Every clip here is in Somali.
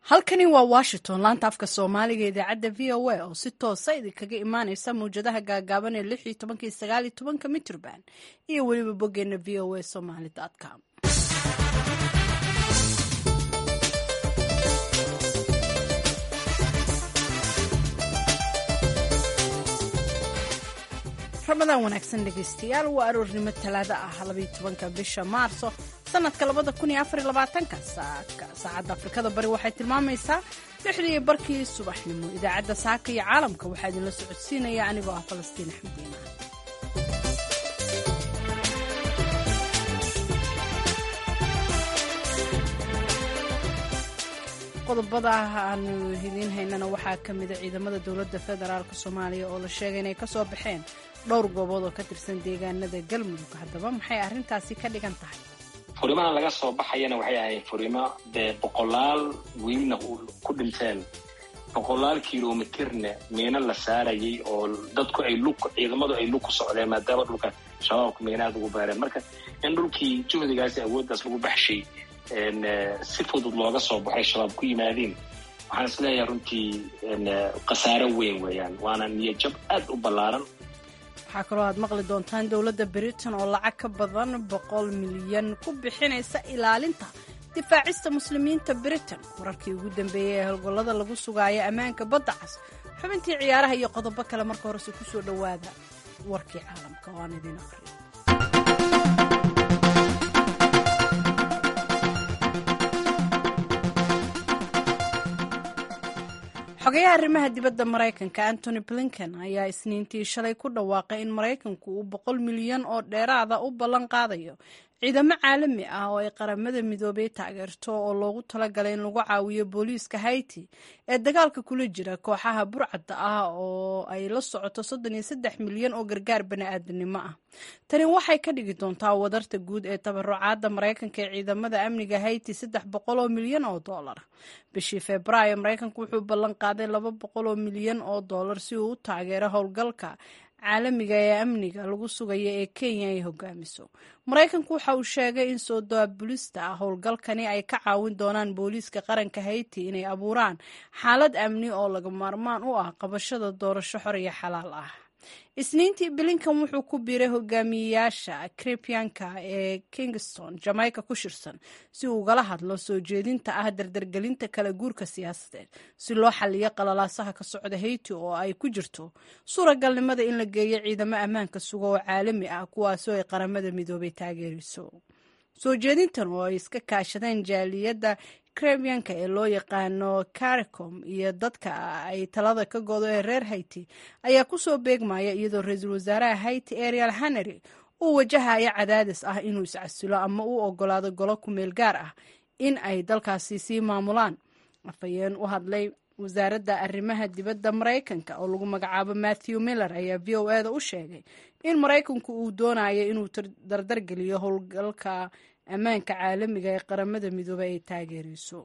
halkani waa washington laanta afka soomaaliga idaacadda v o a oo si toosa idinkaga imaaneysa mawjadaha gaagaaban ee lix iyo tobankii sagaal iyo tobanka mitrban iyo weliba boggeena v o a somaly com ramadaan wanaagsan dhegaystayaal waa aroornimo talaado ah labaiyo tobanka bisha maarso sanadka labada kun iyo afar iyo labaatanka saacadda afrikada bari waxay tilmaamaysaa lixdii iyo barkii subaxnimo idaacadda saaka iyo caalamka waxaa idinla socodsiinaya anigoo ah falastiin axmed iimaan qodobada aanu idiin haynana waxaa ka mida ciidamada dowladda federaalk soomaaliya oo la sheegay inay kasoo baxeen dhowr goobood oo ka tirsan deegaanada galmudug haddaba maxay arrintaasi ka dhigan tahay furimahan laga soo baxayana waxay ahayd furimo dee boqolaal wiilna ku dhinteen boqolaal kilomitirna miino la saarayay oo dadku ay lug ciidamadu ay lug ku socdeen maadaama dhulka shabaabka miinaad ugu baareen marka in dhulkii juhdigaasi awooddaas lagu baxshay si fudud looga soo baxay shabaab ku yimaadeen waxaan is leeyahay runtii khasaaro weyn weeyaan waana niyajab aad u ballaaran waxaa kaloo aad maqli doontaan dowladda britain oo lacag ka badan boqol milyan ku bixinaysa ilaalinta difaacista muslimiinta britain wararkii ugu dambeeyey ee howlgollada lagu sugaayo ammaanka badda cas xubintii ciyaaraha iyo qodobo kale marka horese ku soo dhowaada warkii caalamka oo aan idiin aqriyo xogayaha arrimaha dibadda maraykanka antony blinken ayaa isniintii shalay ku dhawaaqay in maraykanku uu boqol milyan oo dheeraada u ballan qaadayo ciidamo caalami ah oo ay qaramada midoobay taageerto oo loogu talagalay in lagu caawiyo booliiska haiti ee dagaalka kula jira kooxaha burcadda ah oo ay la socoto soddon iyo saddex milyan oo gargaar bani-aadanimo ah tani waxay ka dhigi doontaa wadarta guud ee tabarucaadda maraykanka ee ciidamada amniga haiti saddex boqol oo milyan oo dollar bishii februaayo maraykanku wuxuu ballan qaaday laba boqol oo milyan oo dollar si uu u taageero howlgalka caalamiga ee amniga lagu sugaya ee kenya ay hogaamiso maraykanku waxa uu sheegay in soo daabulista ah howlgalkani ay ka caawin doonaan booliiska qaranka haiti inay abuuraan xaalad amni oo laga maarmaan u ah qabashada doorasho xor iyo xalaal ah isniintii bilinkan wuxuu ku biiray hogaamiyeyaasha kripianka ee kingston jamaica ku shirsan si uu ugala hadlo soo jeedinta ah dardargelinta kala guurka siyaasadeed si loo xaliyo qalalaasaha ka socda haiti oo ay ku jirto suuragalnimada in la geeyo ciidamo ammaanka suga oo caalami ah kuwaasoo ay qaramada midoobay taageerayso soo jeedintan oo ay iska kaashadeen jaaliyadda krebianka ee loo yaqaano caricom iyo dadka ay talada ka godo ee reer haiti ayaa ku soo beegmaya iyadoo ra-iisul wasaaraha haiti ariel hanery uu wajahayo cadaadis ah inuu iscasilo ama uu ogolaado golo kumeel gaar ah in ay dalkaasi sii maamulaan afhayeen u hadlay wasaaradda arrimaha dibadda maraykanka oo lagu magacaabo matthew miller ayaa v o eda u sheegay in maraykanku uu doonayo inuu dardargeliyo howlgalka ammaanka caalamiga ee qaramada midoobey ay taageerayso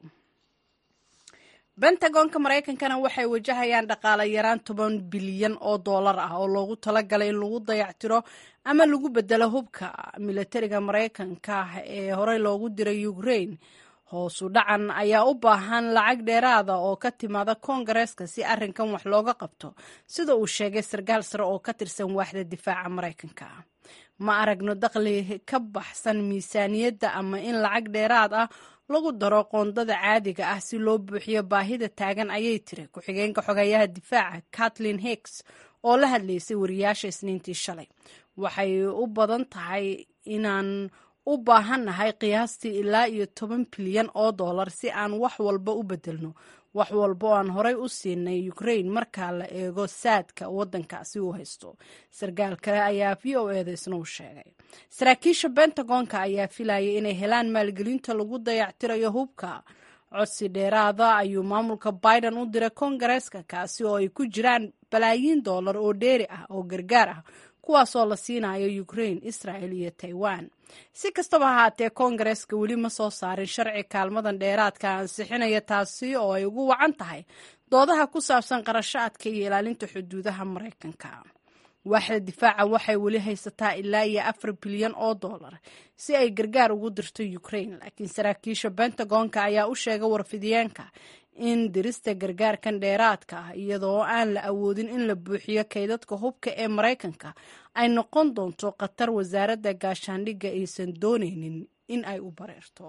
bentagonka maraykankana waxay wajahayaan dhaqaale yaraan toban bilyan oo dollar ah oo loogu talagalay in lagu dayactiro ama lagu bedelo hubka milatariga maraykanka ee horey loogu diray ukraine hoosu dhacan ayaa u baahan lacag dheeraada oo ka timaada koongareeska si arrinkan wax looga qabto sida uu sheegay sarkaal sare oo ka tirsan waaxda difaaca maraykanka ma aragno dakhli ka baxsan miisaaniyadda ama in lacag dheeraad ah lagu daro qoondada caadiga ah si loo buuxiyo baahida taagan ayay tiri ku-xigeenka xogeeyaha difaaca kathleen hicks oo la hadlaysay wariyaasha isniintii shalay waxay u badan tahay inaan u baahannahay qiyaastii ilaa iyo toban bilyan oo dollar si aan wax walba u bedelno wax walba oo aan horey u siinay ukraine marka la eego saadka waddankaasi uu haysto sarkaal kale ayaa v o eda isna u sheegay saraakiisha bentagonka ayaa filayay inay helaan maalgelinta lagu dayactirayo hubka codsi dheeraada ayuu maamulka biden u diray koongareeska kaasi oo ay ku jiraan balaayiin dollar oo dheeri ah oo gargaar ah kuwaasoo la siinayo ukraine israel iyo taiwan si kastaba ahaatee koongareeska weli ma soo saarin sharci kaalmadan dheeraadka ansixinaya taasi oo ay ugu wacan tahay doodaha ku saabsan qarashaadka iyo ilaalinta xuduudaha maraykanka waaxda difaaca waxay weli haysataa ilaa iyo afar bilyan oo dollar si ay gargaar ugu dirto ukraine laakiin saraakiisha bentagonka ayaa u sheegay warfidiyeenka in dirista gargaarkan dheeraadka ah iyadoo aan la awoodin in la buuxiyo kaydadka hubka ee maraykanka ay noqon doonto khatar wasaaradda gaashaandhigga aysan doonaynin in ay u bareerto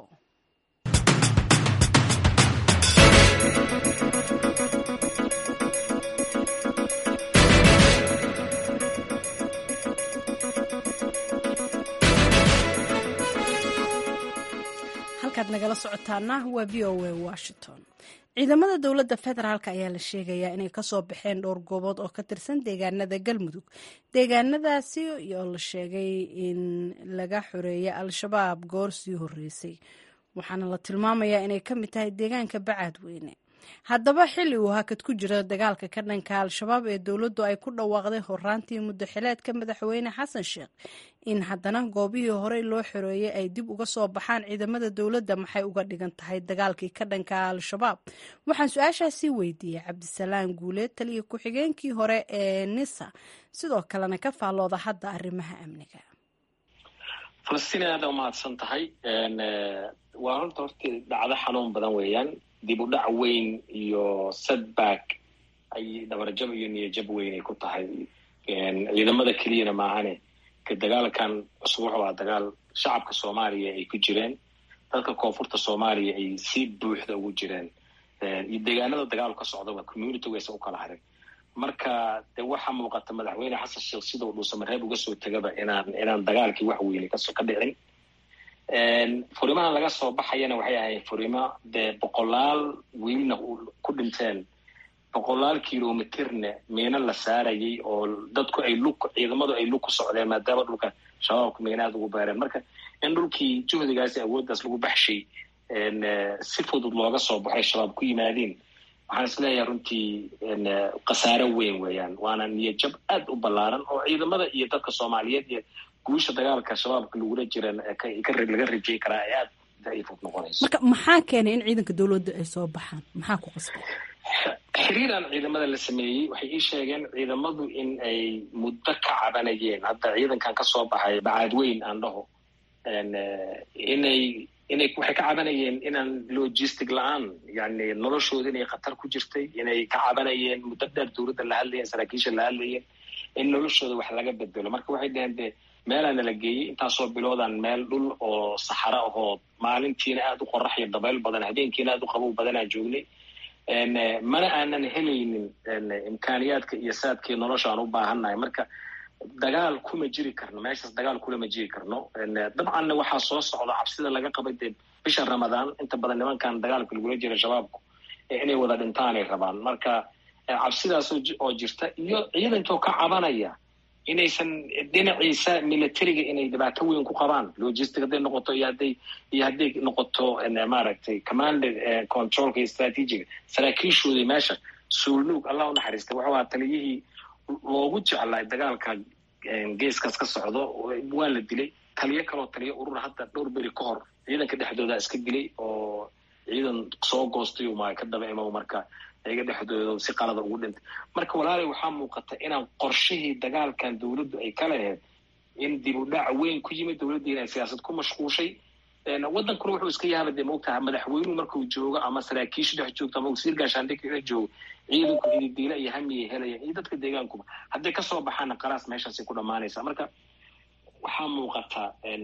halkaad nagala socotaana waa v o a washington ciidamada dowladda federaalk ayaa la sheegayaa inay kasoo baxeen dhowr goobood oo ka tirsan deegaanada galmudug deegaanadaasi oo la sheegay in laga xoreeyay al-shabaab goor sii horeysay waxaana la tilmaamayaa inay ka mid tahay deegaanka bacaadweyne haddaba xilli uu hakad ku jira dagaalka ka dhanka al-shabaab ee dowladdu ay ku dhawaaqday horaantii muddo xileedka madaxweyne xasan sheekh in haddana goobihii horey loo xoreeyey ay dib uga soo baxaan ciidamada dowladda maxay uga dhigan tahay dagaalkii ka dhanka al-shabaab waxaan su-aashaasii weydiiyey cabdisalaam guuleed taliya ku-xigeenkii hore ee nisa sidoo kalena ka faallooda hadda arrimaha amniga falastiin aada umahadsan tahay waa horta horta dhacdo xanuun badan weeyaan dib u dhac weyn iyo setback ay dhabarjab iyo niyajab weyn ay ku tahay ciidamada keliyana maahane ka dagaalkan cusub wuxuu ahaa dagaal shacabka soomaaliya ay ku jireen dadka koonfurta soomaaliya ay si buuxda ugu jireen iyo deegaanada dagaalu ka socdaba community waysa u kala harin marka de waxaa muuqata madaxweyne xasan sheekh sida uu dhuusamareeb uga soo tegaba inaan inaan dagaalkii wax weyne ka ka dhicin furimahan laga soo baxayana waxay ahayd furimo dee boqolaal wiilna ku dhinteen boqolaal kilomitirna miino la saarayay oo dadku ay lug ciidamadu ay lug ku socdeen maadaama dhulka shabaabka miina aada ugu beereen marka in dhulkii juhdigaasi awooddaas lagu baxshay si fudud looga soo baxay shabaab ku yimaadeen waxaan isleeyahay runtii khasaaro weyn weeyaan waana niyajab aad u ballaaran oo ciidamada iyo dadka soomaaliyeed iyo guusha dagaalka shabaabka lagula jiran laga rajey karaa ee aada daciifud noqonayso marka maxaa keenay in ciidanka dowladda ay soo baxaan maxaa ku qasbay xiriiraan ciidamada la sameeyey waxay ii sheegeen ciidamadu in ay muddo ka cabanayeen hadda ciidankan ka soo baxay bacaadweyn aan dhaho inay inay waxay ka cabanayeen inaan logistic la-aan yani noloshooda inay khatar ku jirtay inay ka cabanayeen muddo dheer dowladda la hadlayeen saraakiisha la hadlayeen in noloshooda wax laga bedelo marka waxay dhaheen de meelaana la geeyey intaasoo biloodaan meel dhul oo saxaro ahoo maalintiina aada u qorax iyo dabayl badan habeenkiina aada u qabow badanaan joognay mana aanan helaynin imkaaniyaadka iyo saadkii nolosha aan u baahannahay marka dagaal kuma jiri karno meeshaas dagaal kulama jiri karno dabcanna waxaa soo socda cabsida laga qabay dee bisha ramadaan inta badan nimankan dagaalka lagula jira shabaabku inay wada dhintaanay rabaan marka cabsidaas oo jirta iyo ciidankoo ka cabanaya inaysan dhinaciisa militariga inay dhibaato weyn ku qabaan logistic hadday noqoto iyo hadday iyo hadday noqoto maaragtay command controlka iyo strategiga saraakiishoodii meesha suulnuug allah u naxariistay wuxuu ahaa taliyihii loogu jeclaa dagaalka geeskaas ka socdo waa la dilay taliyo kaloo taliyo urur hadda dhowr beri ka hor ciidanka dhexdooda iska dilay oo ciidan soo goostay uma ka daba imo marka iyaga dhexdooda si qalada ugu dhintay marka walaalay waxaa muuqata inaan qorshihii dagaalkan dowladdu ay ka laheyd in dib u dhac weyn ku yimid dowladdiina ay siyaasad ku mashquushay waddankuna wuxuu iska yaaba dee maogtaha madaxweynuhu markuu joogo ama saraakiishu dhex joogto ama wasiir gaashaandhigka dhex joogo ciidanku hididiila iyo hamiyay helayaan iyo dadka deegaankuba hadday kasoo baxaana qalaas meeshaasay ku dhammaanaysaa marka waxaa muuqata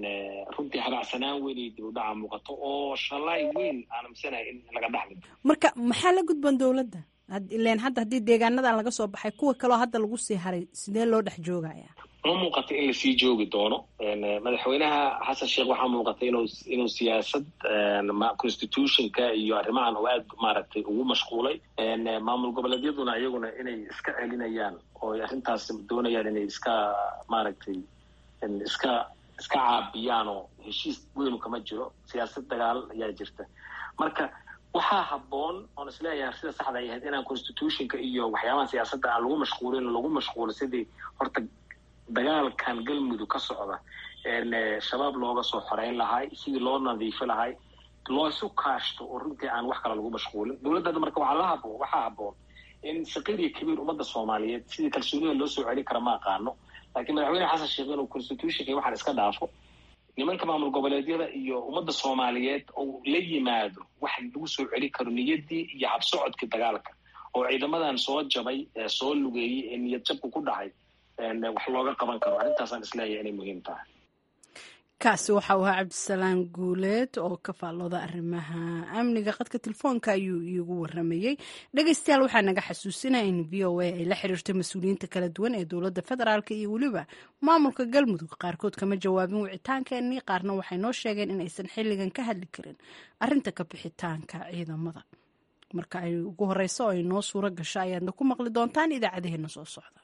runtii habacsanaan weyn iyo dib u dhaca muuqato oo shalaay weyn aanamsanahay in laga dhaxli marka maxaa la gudban dowladda ilen hadda haddii deegaanadan laga soo baxay kuwa kaloo hadda lagu sii haray sidee loo dhex joogaya ma muuqata in lasii joogi doono madaxweynaha xasan sheekh waxaa muuqata inuu inuu siyaasad constitutionka iyo arrimahan oo aad maaragtay ugu mashquulay maamul goboleedyaduna iyaguna inay iska celinayaan oo arrintaas doonayaan inay iska maaragtay iska iska caabiyaan oo heshiis weynu kama jiro siyaasad dagaal ayaa jirta marka waxaa habboon oon isleeyahay sida saxda ay ahayd inaan constitutionka iyo waxyaabaha siyaasadda aan lagu mashquulin lagu mashquulo sidii horta dagaalkan galmudug ka socda shabaab looga soo xoreyn lahay sidii loo nadiifi lahay loo isu kaashto oo runtii aan wax kale lagu mashquulin dowladda marka waxaa la haboon waxaa habboon in saqiir iyo kabiir ummadda soomaaliyeed sidii kalsoonida loo soo celin kara ma aqaano laakiin madaxweyne xasan sheekh inuu constitutionka waxaan iska dhaafo nimanka maamul goboleedyada iyo ummadda soomaaliyeed oo la yimaado wax lagu soo celi karo niyaddii iyo habsocodkii dagaalka oo ciidamadan soo jabay soo lugeeyey ee niyad jabku ku dhacay wax looga qaban karo arrintaasaan isleeyahay inay muhiim tahay kaasi waxa uu ahaa cabdisalaam guuleed oo ka faallooda arrimaha amniga qadka telefoonka ayuu iigu waramayey dhegeystayaal waxaa naga xasuusinaya in v o a ay la xiriirtay mas-uuliyiinta kala duwan ee dowladda federaalk iyo weliba maamulka galmudug qaarkood kama jawaabin wicitaankeenii qaarna waxay noo sheegeen in aysan xilligan ka hadli karin arrinta ka bixitaanka ciidamada marka ay ugu horeyso oo ay noo suuro gasho ayaadna ku maqli doontaan idaacadaheena soo socda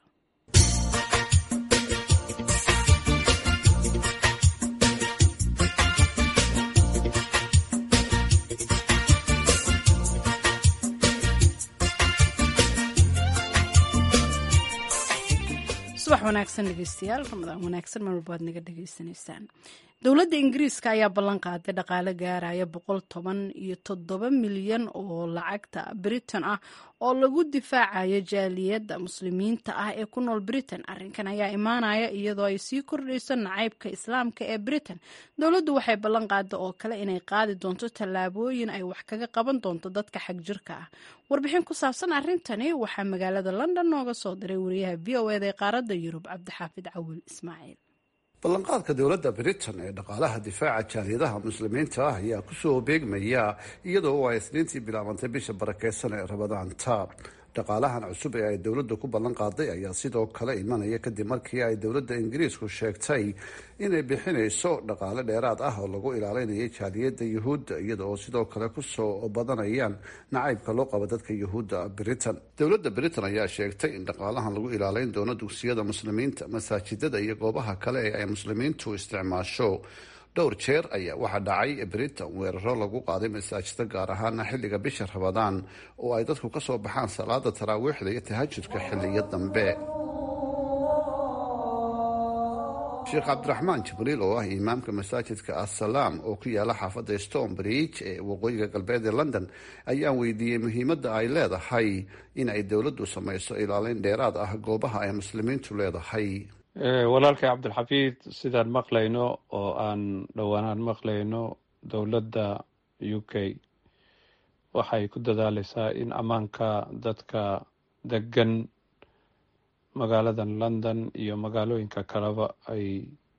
subax wanaagsan dhegeystayaal ramadaan wanaagsan mar walba waad naga dhegeysanaysaan dowladda ingiriiska ayaa ballan qaaday dhaqaale gaaraya boqol toban iyo toddoba milyan oo lacagta britain ah oo lagu difaacayo jaaliyadda muslimiinta ah ee ku nool britain arrinkan ayaa imaanaya iyadoo ay sii kordhayso nacaybka islaamka ee britain dowladdu waxay ballan qaada oo kale inay qaadi doonto tallaabooyin ay wax kaga qaban doonto dadka xag jirka ah warbixin ku saabsan arrintani waxaa magaalada london nooga soo diray wariyaha v o eda ee qaaradda yurub cabdixaafid cawil ismaaciil ballanqaadka dowladda britain ee dhaqaalaha difaaca jaaliyadaha muslimiinta ah ayaa kusoo beegmaya iyadoo ay isniintii bilaabantay bisha barakeysan ee rabadaanta dhaqaalahan cusub ee ay dowladda ku ballan qaaday ayaa sidoo kale imanaya kadib markii ay dowladda ingiriisku sheegtay inay bixinayso dhaqaale dheeraad ah oo lagu ilaalinayo jaaliyadda yuhuudda iyada oo sidoo kale kusoo badanayaan nacaybka loo qabo dadka yuhuudda britain dowladda britain ayaa sheegtay in dhaqaalahan lagu ilaaleyn doono dugsiyada muslimiinta masaajidada iyo goobaha kale ee ay muslimiintu isticmaasho dhowr jeer ayaa waxaa dhacay britain weeraro lagu qaaday masaajida gaar ahaana xilliga bisha rabadaan oo ay dadku ka soo baxaan salaada taraawiixda iyo tahajudka xilliyo dambe sheekh cabdiraxmaan jibriil oo ah imaamka masaajidka assalaam oo ku yaala xaafadda stonebridge ee waqooyiga galbeed ee london ayaan weydiiyey muhiimadda ay leedahay in ay dowladdu samayso ilaaleyn dheeraad ah goobaha ay muslimiintu leedahay walaalkay cabdilxafiid sidaan maqlayno oo aan dhowaanaan maqlayno dowladda u k waxay ku dadaaleysaa in ammaanka dadka degan magaaladan london iyo magaalooyinka kaleba ay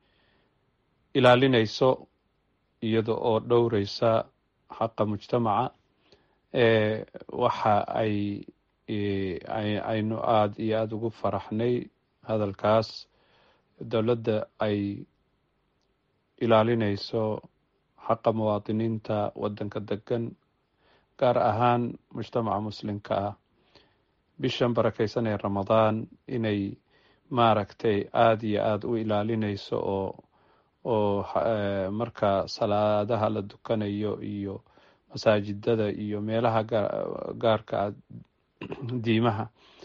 ilaalinayso iyada oo dhowreysa xaqa mujtamaca waxa ay aynu aada iyo aada ugu faraxnay hadalkaas dowladda ay ilaalinayso xaqa muwaadiniinta waddanka degan gaar ahaan mujtamaca muslimka ah bishan barakeysan ee ramadaan inay maaragtay aada iyo aada u ilaalinayso oo oo marka salaadaha la dukanayo iyo masaajidada iyo meelaha gaarka ah diimaha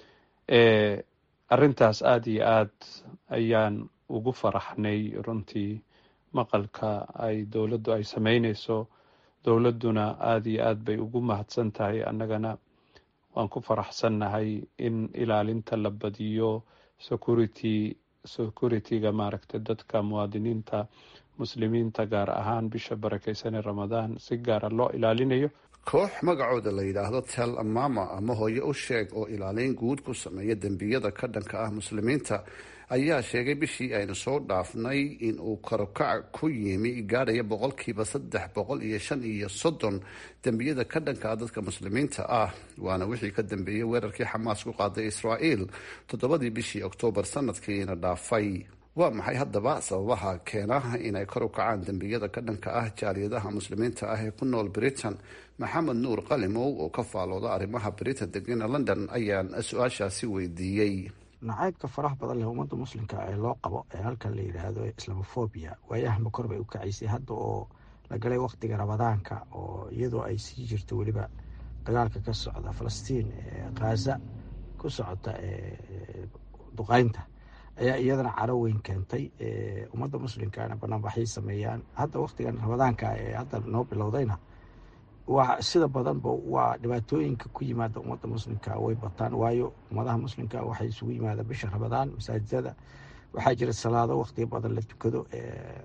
arrintaas aada iyo aad ayaan ugu faraxnay runtii maqalka ay dowladdu ay sameyneyso dowladduna aada iyo aad bay ugu mahadsan tahay annagana waan ku faraxsannahay in ilaalinta la badiyo security security-ga maaragtay dadka muwaadiniinta muslimiinta gaar ahaan bisha barakeysan ee ramadaan si gaara loo ilaalinayo koox magacooda la yidhaahdo tel mama ama hooye u sheeg oo ilaaleyn guud ku sameeya dembiyada ka dhanka ah muslimiinta ayaa sheegay bishii aynu soo dhaafnay in uu karokac ku yimi gaadhaya boqolkiiba saddex boqol iyo shan iyo soddon dembiyada ka dhanka ah dadka muslimiinta ah waana wixii ka dambeeyey weerarkii xamaas ku qaaday israa'iil toddobadii bishii oktoobar sanadkiina dhaafay waa maxay haddaba sababaha keena inay kor u kacaan dembiyada ka dhanka ah jaaliyadaha muslimiinta ah ee ku nool britain maxamed nuur qalimow oo ka faalooda arrimaha britain degana london ayaan su-aashaasi weydiiyey nacaybka faraha badan leh ummadda muslimka ee loo qabo ee halkan la yidhaahdo islamofobia waayahama kor bay u kacaysay hadda oo la galay waqtiga ramadaanka oo iyadoo ay sii jirto weliba dagaalka ka socda falastiin khaza ku socota duqeynta ayaa iyadana caro weyn keentay ummadda muslimkana banaanbaxay sameeyaan hadda waqtigan ramadaanka ee hadda noo bilowdayna waa sida badanba waa dhibaatooyinka ku yimaada ummadda muslimka way bataan waayo ummadaha muslimka waxay isugu yimaadaan bisha ramadaan masaajidada waxaa jira salaado waqtiga badan la tukado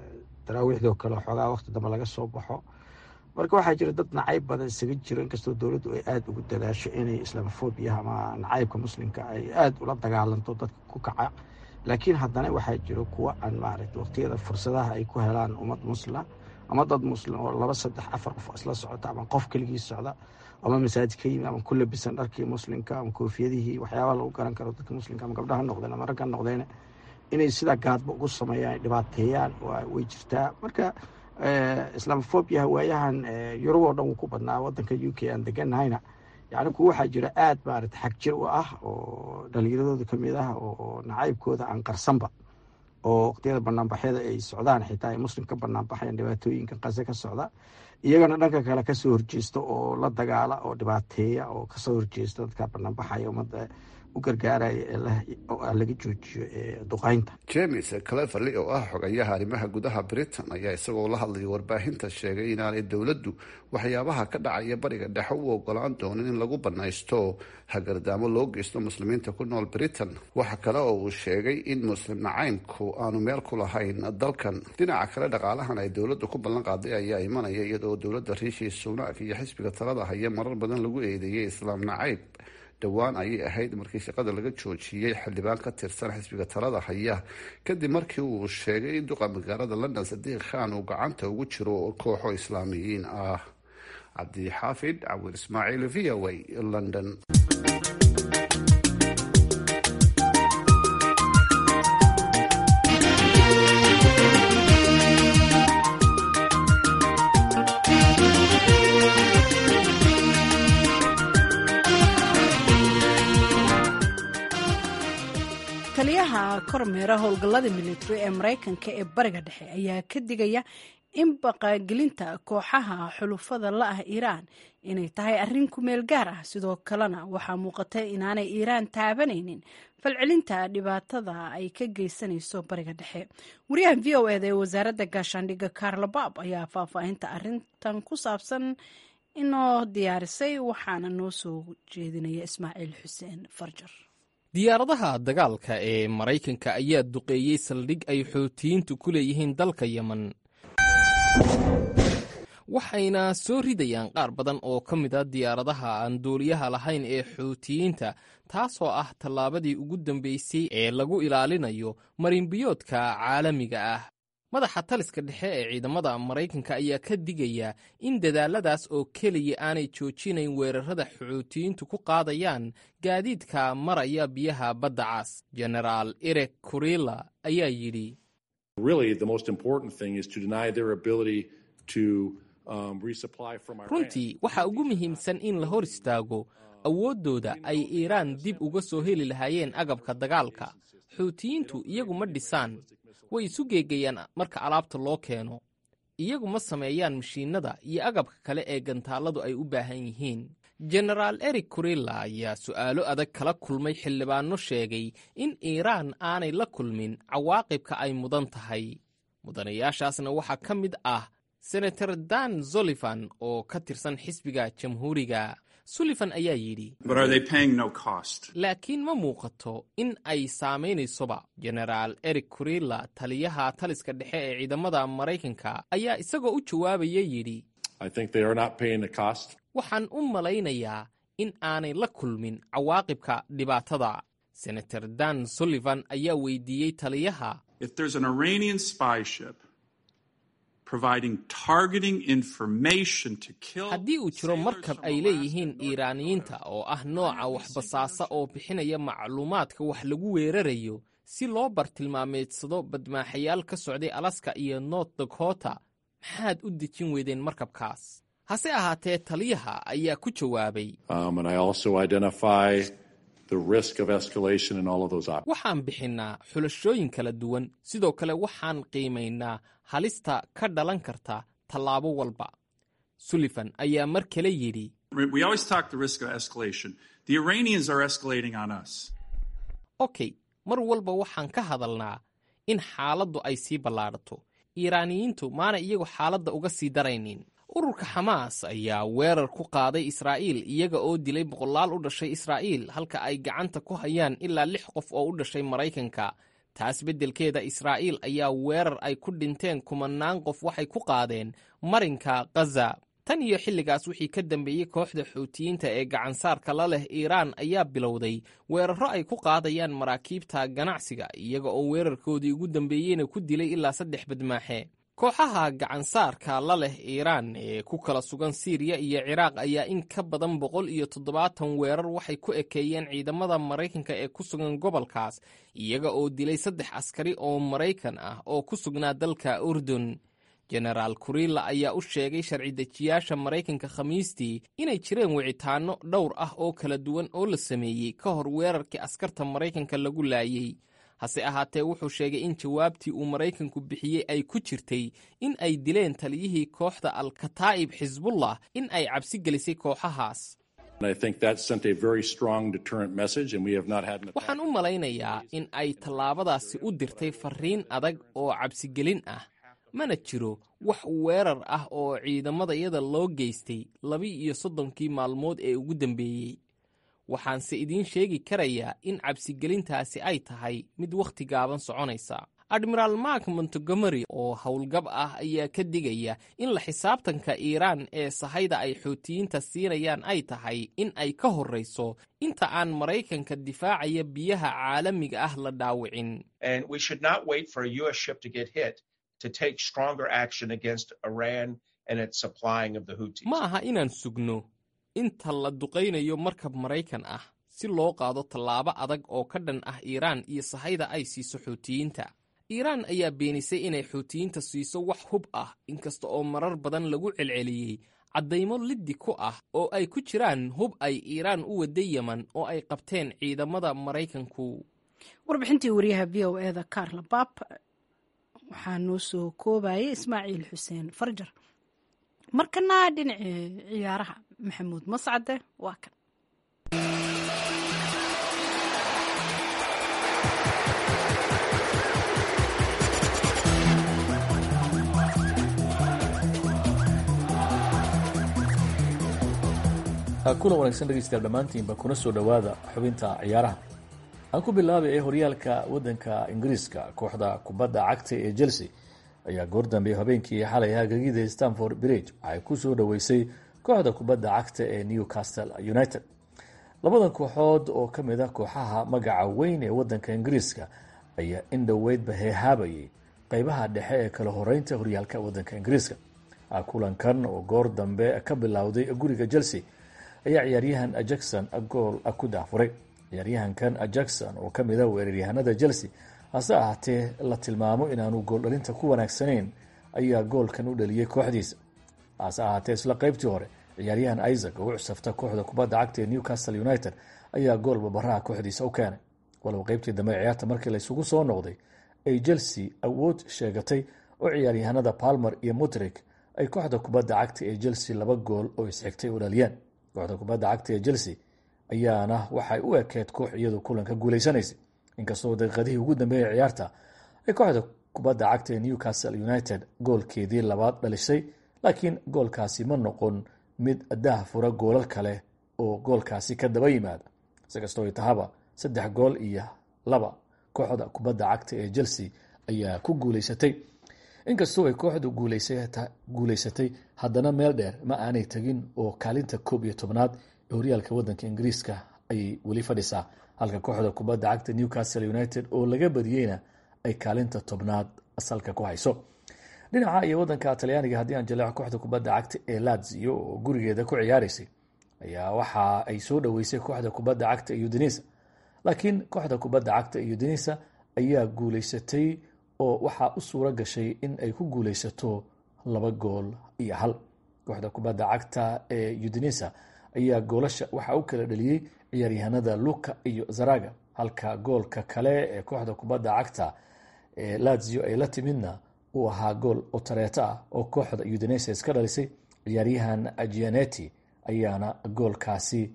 daraawiixdoo kale xoogaa waqti dambe laga soo baxo marka waxaa jira dad nacayb badan isaga jiro inkastoo dowladdu ay aada ugu dadaasho inay islamofobiya ama nacaybka muslimka ay aada ula dagaalanto dadka ku kaca laakiin haddana waxaa jiro kuwa aan maaragta waqtiyada fursadaha ay ku helaan ummad muslima ama dad muslim oo laba saddex afar qof isla socota ama qof keligii socda ama masaajid ka yimi ama ku labisan dharkii muslimka ama koofiyadihii waxyaabaha lagu garan karo dadka muslimka ama gabdhaha noqdeen ama ragga noqdeen inay sidaa gaadba ugu sameeyaan dhibaateeyaan way jirtaa marka islamofobiya waayahan yurub oo dhan wuu ku badnaa wadanka u k aan deganahayna yani kuwa waxaa jira aada maarata xag jir u ah oo dhalinyaradooda kamid ah oo nacaybkooda aan qarsanba oo waqtiyada banaanbaxyada ay socdaan xitaa ay muslim ka banaanbaxayaan dhibaatooyinka qase ka socda iyagana dhanka kale kasoo horjeesta oo la dagaala oo dhibaateeya oo kasoo horjeesta dadka banaanbaxaya ummadda u gargaaraya laga joojiyo duqaynta james cleverly oo ah xogayaha arrimaha gudaha britain ayaa isagoo la hadlaya warbaahinta sheegay inaanay dowladdu waxyaabaha ka dhacaya bariga dhexe u ogolaan doonin in lagu banaysto hagardaamo loo geysto muslimiinta ku nool britain waxa kale oo uu sheegay in muslim nacaymku aanu meel ku lahayn dalkan dhinaca kale dhaqaalahan ay dowladdu ku ballan qaaday ayaa imanaya iyadoo dowladda riishi sunak iyo xisbiga talada haya marar badan lagu eedeeyay islaam nacayb dhowaan ayay ahayd markii shaqada laga joojiyey xildhibaan ka tirsan xisbiga talada haya kadib markii uu sheegay in duqa magaalada london sadiiq khan uu gacanta ugu jiro kooxo islaamiyiin ah cabdixaafid cawir ismaaciil v o a london taliyaha kormeera howlgallada military ee maraykanka ee bariga dhexe ayaa ka digaya in baqagelinta kooxaha xulufada la ah iiraan inay tahay arrin ku meel gaar ah sidoo kalena waxaa muuqata inaanay iiraan taabanaynin falcelinta dhibaatada ay ka geysanayso bariga dhexe wariyaha v o eda ee wasaaradda gaashaandhigga karlobab ayaa faahfaahinta arrintan ku saabsan inoo diyaarisay waxaana noo soo jeedinaya ismaaciil xuseen farjar diyaaradaha dagaalka ee maraykanka ayaa duqeeyey saldhig ay xootiyiintu ku leeyihiin dalka yemen waxayna soo ridayaan qaar badan oo ka mid a diyaaradaha aan duuliyaha lahayn ee xuutiyiinta taasoo ah tallaabadii ugu dambeysay ee lagu ilaalinayo marinbiyoodka caalamiga ah madaxa taliska dhexe ee ciidamada maraykanka ayaa ka digaya in dadaalladaas oo keliya aanay joojinayn weerarada xuutiyiintu ku qaadayaan gaadiidka maraya biyaha badda cas genaraal erek kurila ayaa yidhi runtii waxaa ugu muhiimsan in la hor istaago awooddooda ay iiraan dib uga soo heli lahaayeen agabka dagaalka xuutiyiintu iyagu ma dhisaan way isu geegayaan marka alaabta loo keeno iyagu ma sameeyaan mashiinnada iyo agabka kale ee gantaalladu ay u baahan yihiin genaraal erik kurilla ayaa su'aalo adag kala kulmay xildhibaanno sheegay in iiraan aanay la kulmin cawaaqibka ay mudan tahay mudanayaashaasna waxaa ka mid ah senator dan solifan oo ka tirsan xisbiga jamhuuriga sullivan ayaa yidhi laakiin ma muuqato in ay saamaynaysoba genaraal erik kurilla taliyaha taliska dhexe ee ciidamada maraykanka ayaa isagoo u jawaabaya yidhi waxaan u malaynayaa in aanay la kulmin cawaaqibka dhibaatada senator dan sullivan ayaa weydiiyey taliyaha haddii uu jiro markab ay leeyihiin iiraaniyiinta oo ah nooca waxbasaasa oo bixinaya macluumaadka wax lagu weerarayo si loo bartilmaameedsado badmaaxayaal ka socday alaska iyo north dakota maxaad u dejin weydeen markabkaas hase ahaatee taliyaha ayaa ku jawaabay waxaan bixinnaa xulashooyin kala duwan sidoo kale waxaan qiimaynaa halista ka dhalan karta tallaabo walba sullivan ayaa mar kale yidhi okey mar walba waxaan ka hadalnaa in xaaladdu ay sii ballaadhato iiraaniyiintu maana iyagu xaaladda uga sii daraynin ururka xamaas ayaa weerar ku qaaday israa'iil iyaga oo dilay boqolaal u dhashay israa'iil halka ay gacanta ku hayaan ilaa lix qof oo u dhashay maraykanka taas beddelkeeda israa'iil ayaa weerar ay ku dhinteen kumannaan qof waxay ku qaadeen marinka khaza tan iyo xilligaas wixii ka dambeeyey kooxda xuutiyiinta ee gacansaarka la leh iiraan ayaa bilowday weerarro ay ku qaadayaan maraakiibta ganacsiga iyaga oo weerarkoodii ugu dambeeyeyna ku dilay ilaa saddex badmaaxe kooxaha gacansaarka la leh iiraan ee ku kala sugan siiriya iyo ciraaq ayaa in ka badan boqol iyo toddobaatan weerar waxay ku ekeeyeen ciidamada maraykanka ee ku sugan gobolkaas iyaga oo dilay saddex askari oo maraykan ah oo ku sugnaa dalka urdun jenaraal kurilla ayaa u sheegay sharci dejiyaasha maraykanka khamiistii inay jireen wicitaanno dhowr ah oo kala duwan oo la sameeyey ka hor weerarkii askarta maraykanka lagu laayey hase ahaatee wuxuu sheegay in jawaabtii uu maraykanku bixiyey ay ku jirtay in ay dileen taliyihii kooxda al-kataa'ib xisbullah in ay cabsi gelisay kooxahaas waxaan u malaynayaa in ay tallaabadaasi u dirtay farriin adag oo cabsigelin ah mana jiro wax weerar ah oo ciidamadayada loo geystay laba-iyo soddonkii maalmood ee ugu dambeeyey waxaanse idiin sheegi karayaa in cabsigelintaasi ay tahay mid wakhti gaaban soconaysa admiraal mark montegomery oo howlgab ah ayaa ka digaya in la xisaabtanka iiraan ee sahayda ay xuutiyiinta siinayaan ay tahay in ay ka horrayso inta aan maraykanka difaacaya biyaha caalamiga ah la dhaawicin ma aha inaan sugno inta la duqaynayo markab maraykan ah si loo qaado tallaabo adag oo ka dhan ah iiraan iyo sahayda ay siiso xuutiyiinta iiraan ayaa beenisay inay xuutiyiinta siiso wax hub ah inkasta oo marar badan lagu celceliyey caddaymo liddi ku ah oo ay ku jiraan hub ay iiraan u wadda yeman oo ay qabteen ciidamada maraykanku warbixintii wariyaha v o eda karla bab waxaa noo soo koobayay ismaaciil xuseen farjar markana dhinacii ciyaaraha maxamuud mascade waa kan kulan wanaagsan dhegeystayaal dhammaantiinba kuna soo dhowaada xubinta ciyaaraha aan ku bilaabay ee horyaalka waddanka ingiriiska kooxda kubadda cagta ee chelsea ayaa goor dambe habeenkii xalay hagagida stanford bridge waxay ku soo dhoweysay kooxda kubadda cagta ee newcastle united labadan kooxood oo ka mid ah kooxaha magaca weyn ee waddanka ingiriiska ayaa in dhoweydba heehaabayay qeybaha dhexe ee kala horeynta horyaalka waddanka ingiriiska kulankan oo goor dambe ka bilowday guriga chelsea ayaa ciyaaryahan jackson gool ku daafuray ciyaaryahankan jackson oo kamid a weeraryahanada chelsea hase ahaatee la tilmaamo inaanu gooldhalinta ku wanaagsanayn ayaa goolkan u dhaliyey kooxdiisa hase ahaatee isla qeybtii hore ciyaaryahan isaac oo u cusafta kooxda kubadda cagta ee newcastle united ayaa gool babaraha kooxdiisa u keenay walow qeybtii dambe ciyaarta markii laysugu soo noqday ay chelsea awood sheegatay oo ciyaaryahanada palmer iyo mutrik ay kooxda kubadda cagta ee chelsea laba gool oo isxigtay u dhaliyeen kooxda kubadda cagta ee chelsea ayaana waxay u ekeed koox iyadu kulanka guuleysanaysay inkastoo daqiiqadihii ugu dambeeyay ciyaarta ay kooxda kubadda cagta ee newcastle united goolkeedii labaad dhalisay laakiin goolkaasi ma noqon mid daah fura goolal kale oo goolkaasi ka daba yimaada si kastoo ay tahaba saddex gool iyo laba kooxda kubadda cagta ee chelsea ayaa ku guuleysatay inkastoo ay kooxdu guuleysatay haddana meel dheer ma aanay tegin oo kaalinta koob iyo tobnaad ee horyaalka waddanka ingiriiska ayay weli fadhisaa halka kooxda kubadda cagta newcastle united oo laga badiyeyna ay kaalinta tobnaad salka ku hayso dhinaca iyo waddanka talyaaniga haddii aan jaleeco kooxda kubadda cagta ee lazio oo gurigeeda ku ciyaaraysay ayaa waxa ay soo dhoweysay kooxda kubadda cagta udinisa laakiin kooxda kubadda cagta udinisa ayaa guuleysatay oo waxaa u suura gashay in ay ku guuleysato laba gool iyo hal kooxda kubadda cagta ee udinisa ayaa goolasha waxaa u kala dhaliyey ciyaaryahanada luka iyo zaraga halka goolka kale ee kooxda kubadda cagta ee lazio ay la timidna uu ahaa gool otareeto ah oo kooxda udinisa iska dhalisay ciyaaryahan gianeti ayaana goolkaasi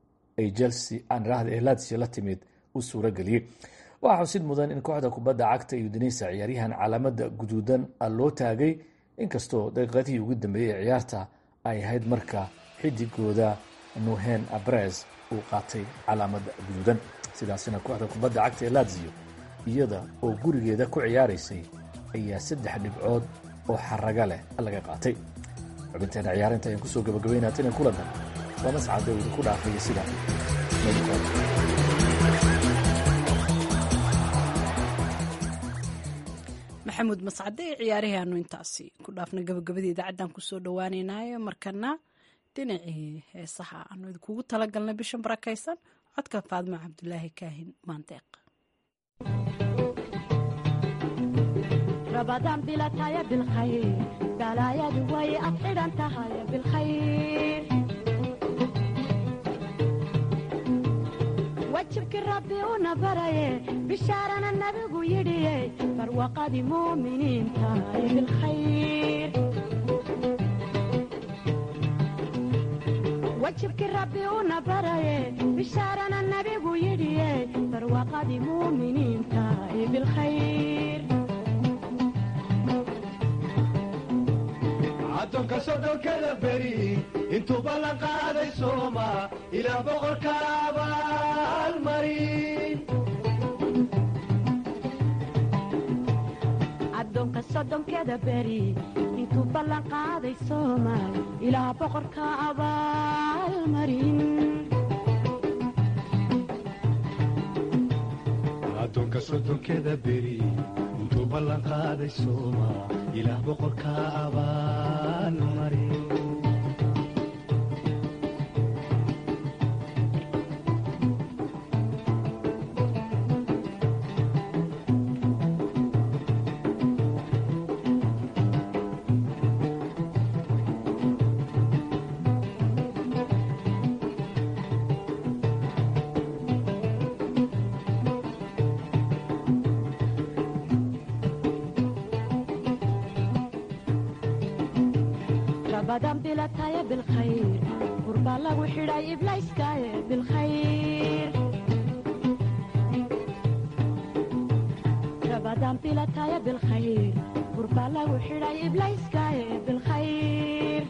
ay chelsea aanrahda ee lazio la timid u suura geliyey waxaa xusid mudan in kooxda kubadda cagta udinisa ciyaaryahan calaamada guduudan loo taagay inkastoo daqiiqadihii ugu dambeeyey ee ciyaarta ay ahayd marka xidigooda nuhen abres uu qaatay calaamada guduudan sidaasina kooxda kubadda cagta ee lazio iyada oo gurigeeda ku ciyaaraysay ayaa saddex dhibcood oo xaraga leh laga qaatay xubinteena ciyaarinta ayaan kusoo gabagabaynaa tinan kulankan waa mascadda uu idinku dhaafaya sida maxamuud mascade ee ciyaarihaanu intaasi ku dhaafna gabagabadii idaacaddan kusoo dhowaaneynaayo markana dhinacii heesaha aanu idinkugu talagalnay bishan barakaysan codka faadmo cabdulaahi kaahin maandeeq رمضان بلا تايا بالخير بلا يا دوي أطير أنت هاي بالخير وجهك ربي ونبري بشارنا النبي يدي فروقة مؤمنين تاي بالخير وجهك ربي ونبري بشارنا النبي يدي فروقة مؤمنين تاي بالخير addoonka soddonkada beri intuu ballan qaaday sooma ilaa boqorka abaalmarin addoonka soddonkeda beri intuu ballan qaaday soomaal ilaa boqorka abaalmarin addoonka soddonkeda beri intuu ballan qaaday sooma ilaah boqorka abaalmarin رمضان بلا تايا بالخير قربا لو حراي إبلايس كايا بالخير رمضان بلا تايا بالخير قربا لو حراي إبلايس كايا بالخير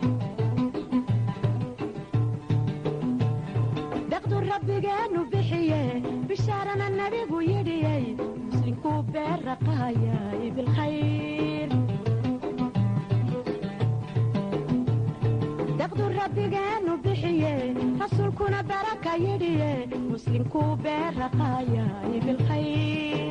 دقدو ربي جانو بحيه بشارنا النبي ويدي مسلم كوبير رقايا بالخير daqdu rabbigeenu bixiye rasuulkuna baraka yidhiye muslimkuu beeraqaayay bilkhayr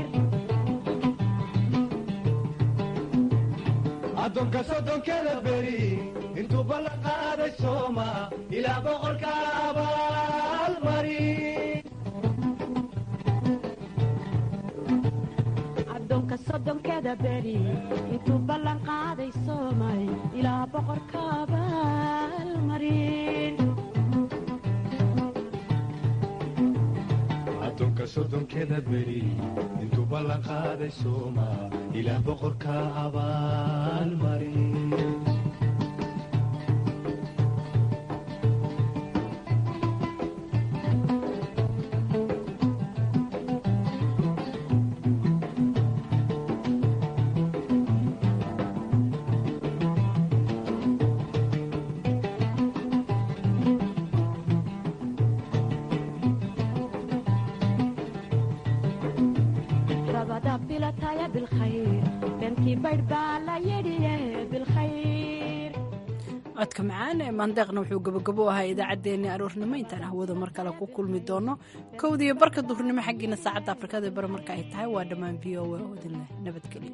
addoonka soddonkeda beri intuu ballan qaaday sooma ilaa boqorka abaalmarin addoonka soddonkeda beri intuu ballan qaaday soomay ilaa boqorka abaalmarin addoonka soddonkeda beri intuu ballan qaaday sooma ilaah boqorka abaalmarin رمضان بلا تايا بالخير بنتي بيربا لا يدي بالخير codka macaan ee maandeeqna wuxuu gabagabo ahaa idaacaddeenii aroornimo intaan hawada mar kale ku kulmi doono kowdiiyo barka duhurnimo xaggiina saacadda afrikada bare marka ay tahay waa dhammaan v o a odinleh nabadgelyo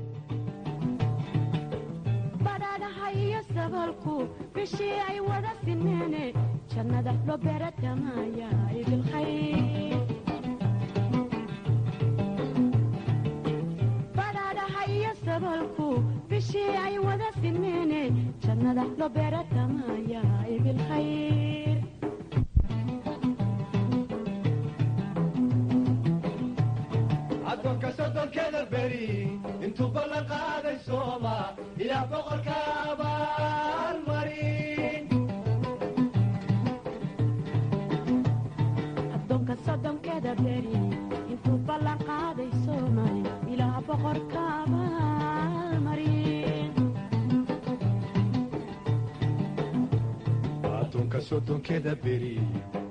badhaadhaha iyo sabalku bishii ay wada sineene jannada loo beeratamaya bilkhayr badhaadhaha iyo sabalku bishii ay wada sineene jannada loo beeratamaya bilkhayr addoonka soddonkeda beri intuu ballan qaaday sooma ilaah boqorka abaalmarin addoonka soddonkeda beri intuu ballan qaaday soomay ilaa boqorka abaalmarin addoonka soddonkeda beri